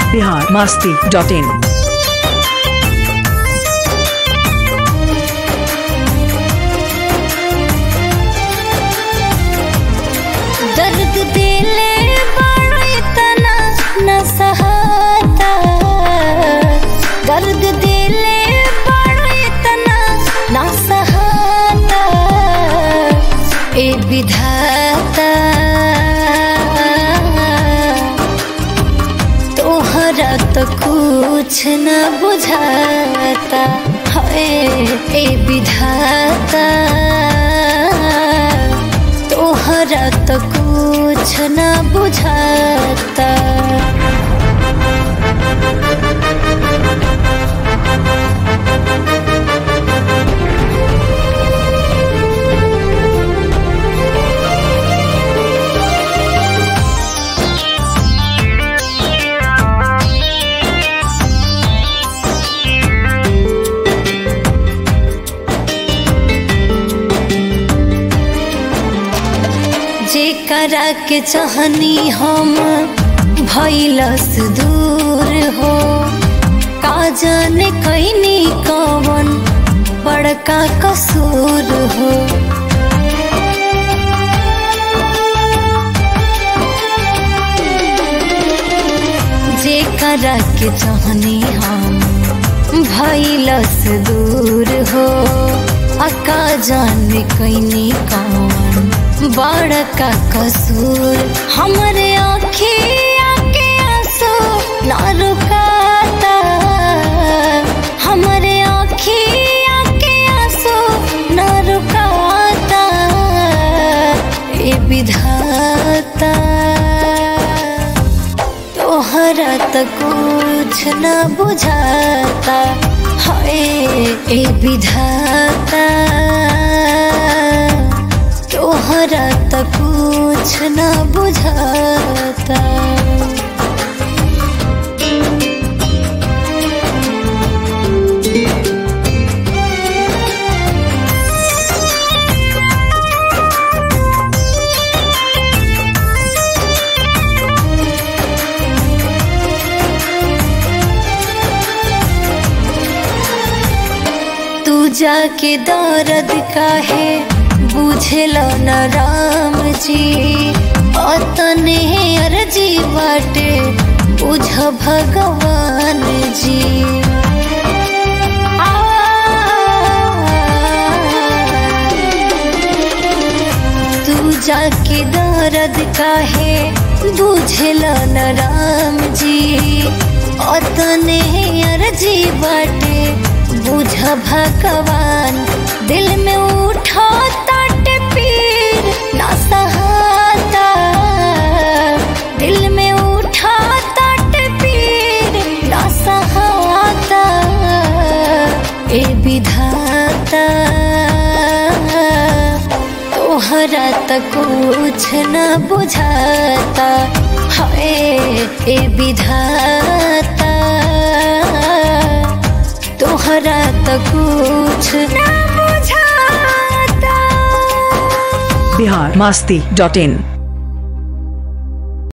Bihar Masti dot in दर्द दिले बड़ा इतना न सहाता दर्द दिले बड़ा इतना न सहाता ए विधाता तोहरा तो कुछ न बुझाता है ए विधाता तोहरा तो कुछ न बुझाता जेकरा के चाहनी हम भैलस दूर हो का जाने कैनी कवन बड़का कसूर हो जेकरा के चाहनी हम भैलस दूर हो अका जाने कैनी कवन बड़का कसूर हमरे आँखिया के आंसू ना रुकाता हमरे आँखिया के आंसू ना रुकाता ए विधाता तोहरा तो कुछ न बुझाता हाय ए विधाता तोहरा तो कुछ न बुझाता तू जाके दर्द काहे बुझल न राम जी अतने अर्जी बाटे बुझ भगवान जी तू जाके दर्द काहे बुझल न राम जी अतने अर्जी बाटे बुझ भगवान दिल में उठा तट पीर ना सहाता दिल में उठा तट पीर ना सहाता ए विधाता तोहरा तो कुछ न बुझाता हाय ए विधाता तोहरा तो कुछ न बुझाता बिहार मास्ती डॉट इन